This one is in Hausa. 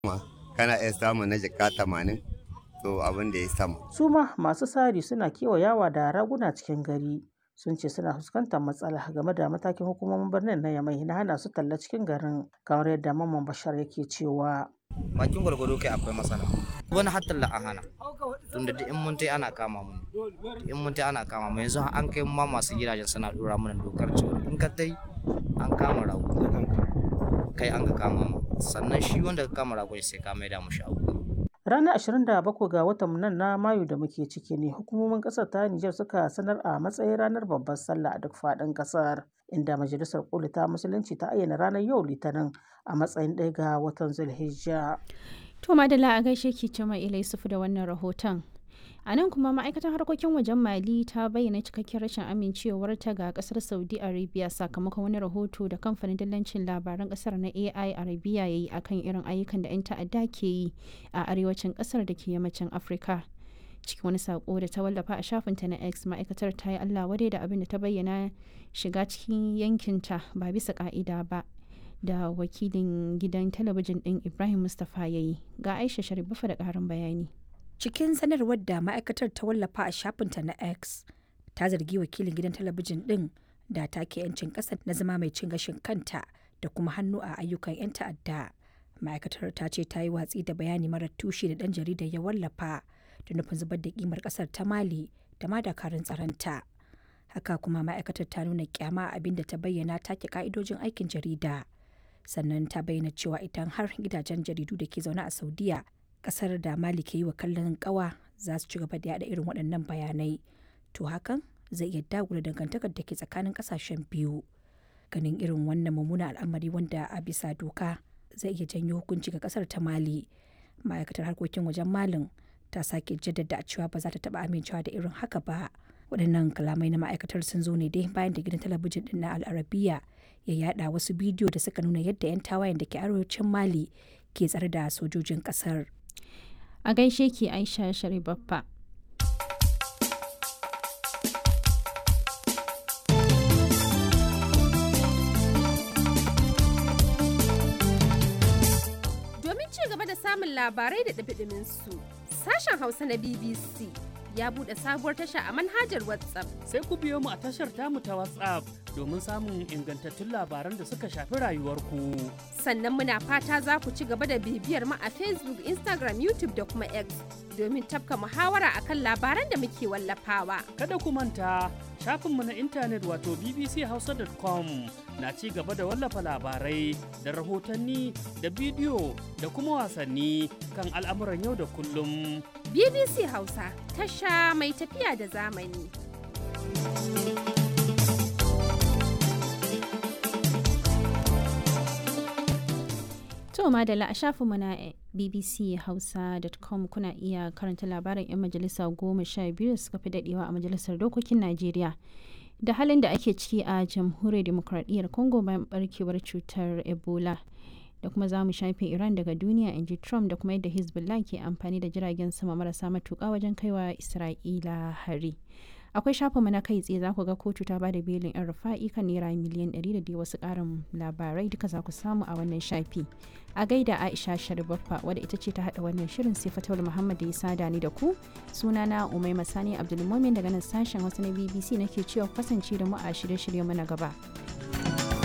kana iya samun na jaka tamanin to abin da ya sama. Su ma masu sari suna kewayawa da raguna cikin gari sun ce suna fuskantar matsala game da matakin hukumomin birnin na Yamai na hana su talla cikin garin kamar yadda Mamman Bashar yake cewa. bakin gwargwado kai akwai matsala wani hatta la an hana tunda duk in mun tai ana kama mu in mun tai ana kama mu yanzu an kai ma masu gidajen suna dora mana dokar cewa in ka tai an kama rago kai an ka kama mu sannan shi wanda ka kama rago sai ka maida mu shago Ranar 27 ga watan nan na Mayu da muke ciki ne hukumomin ƙasar ta Nijar suka sanar a matsayin ranar babbar sallah a duk faɗin ƙasar inda majalisar koli ta musulunci ta ayyana ranar yau litinin a matsayin ɗaya ga watan Zulhijja. To Madala a gaishe ki Cima Yusufu da wannan rahoton. A nan kuma ma'aikatar harkokin wajen Mali ta bayyana cikakken rashin amincewarta ga kasar Saudi Arabia sakamakon wani rahoto da kamfanin dillancin labaran kasar na AI Arabia ya yi akan irin ayyukan da 'yan ta'adda ke yi a arewacin kasar da ke yammacin Afirka. Cikin wani sako da ta wallafa a shafinta na X ma'aikatar ta yi Allah wadai da abin da ta bayyana shiga cikin yankinta ba bisa ka'ida ba. da wakilin gidan talabijin ɗin Ibrahim Mustapha ya yi ga Aisha Sharifa da ƙarin bayani. cikin sanarwar da ma'aikatar ta wallafa a shafinta na x ta zargi wakilin gidan talabijin din da take 'yancin ƙasa na zama mai cin gashin kanta da kuma hannu a ayyukan 'yan ta'adda ma'aikatar ta ce ta yi watsi da bayani marar tushe da ɗan jaridar ya wallafa da nufin zubar da kimar ƙasar ta mali da ma dakarun tsaronta haka kuma ma'aikatar ta nuna kyama abin da ta bayyana take ka'idojin aikin jarida sannan ta bayyana cewa idan har gidajen jaridu da ke zaune a saudiya kasar da mali ke yi wa kallon kawa za su ci gaba da yada irin waɗannan bayanai to hakan zai iya dagula dangantakar da ke tsakanin kasashen biyu ganin irin wannan mummunan al'amari wanda a bisa doka zai iya janyo hukunci ga kasar ta mali ma'aikatar harkokin wajen malin ta sake jaddada cewa ba za ta taba amincewa da irin haka ba waɗannan kalamai na ma'aikatar sun zo ne dai bayan da gidan talabijin din na al'arabiya ya yada wasu bidiyo da suka nuna yadda 'yan tawayen da ke arewacin mali ke tsare da sojojin kasar A gaishe ki Aisha Sharibaffa. Domin ci gaba da samun labarai da ɗabiɗimin su, sashen Hausa na BBC ya buɗe sabuwar tasha a manhajar WhatsApp. Sai ku biyo mu a tashar tamu ta WhatsApp domin samun ingantattun labaran da suka shafi rayuwarku. Sannan muna fata za ku ci gaba da bibiyar mu a Facebook, Instagram, YouTube da kuma X domin tafka muhawara akan labaran da muke wallafawa. Kada ku manta shafinmu na intanet wato bbchausa.com na ci gaba da wallafa labarai da rahotanni da bidiyo da kuma wasanni kan al'amuran yau da kullum. BBC Hausa tasha mai tafiya da zamani. To madalla a shafinmu na bbchausa.com kuna iya karanta labarin 'yan majalisa goma sha biyu da suka fi dadewa a majalisar dokokin Najeriya. Da halin da ake ciki a jamhuriyar demokradiyyar Congo bayan barkewar cutar Ebola. Da kuma za mu shafe Iran daga duniya in ji Trump da kuma yadda Hezbollah ke amfani da jiragen sama marasa matuƙa wajen kaiwa Isra'ila hari. akwai shafinmu na kai tsaye za ku ga kotu ta bada belin yan rufa'i kan naira miliyan 100 da dai wasu karin labarai duka za ku samu a wannan shafi a gaida aisha sharibaffa wadda ita ce ta hada wannan shirin sai fatawul muhammad da ya sada ni da ku sunana umai masani abdulmumin daga nan sashen wasu na bbc nake cewa kasance da mu a shirye-shirye mu na gaba